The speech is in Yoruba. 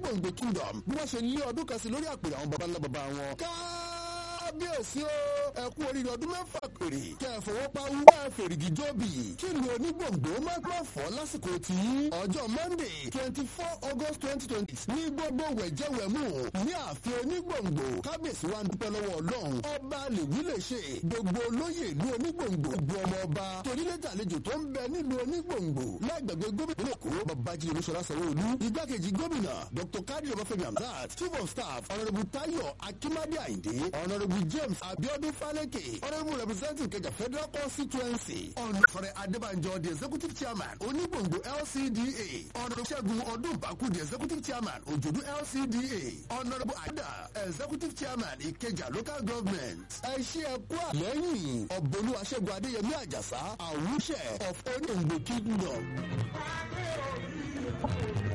onígbòǹgbò kingdom bí wọ́n ṣe lé ọdún kan sí lórí àpèrè àwọn baba ńlá baba wọn. kábíyèsí o ẹ kú oríire ọdún mẹ́fà péré kẹ́ ẹ fọwọ́ pa wú ẹ fèrègì jóbi kí ni onígbòǹgbò má má fọ́ lásìkò tí ọjọ́ monday twenty four august twenty twenty ní gbogbo wẹ̀jẹ̀wẹ̀mú ní ààfin onígbòǹgbò kábíyèsí wa ń dúpẹ́ lọ́wọ́ ọlọ́run ọba lèwí lè ṣe gbogbo olóyè ìlú onígbòǹgbò gbogbo ọmọ ọba torílẹ̀tà àlejò tó ń bẹ nílùú onígbòǹgbò lágbègbè gómìnà èkó babájí olúṣọlá sanwó-olú igbákejì gómìnà dr kadi ọbáfẹ́mi hamzat chief of staff honourable tayo akimade ayinde honourable james abiodun faleke honourable representative kẹjà federal constituency honourable adébànjọ the executive chairman onígbòǹgbò lcda honourable ṣẹ́gun ọdúnbàkú the executive chairman òjòdú lcda honourable ada executive chairman ìkẹjà local government ẹ ṣe ẹ kú àlẹ́yìn ọ̀bọ̀lú aṣẹ́gun adéyẹmí àjàsá àwùṣẹ of onígbòǹgbò kingdom.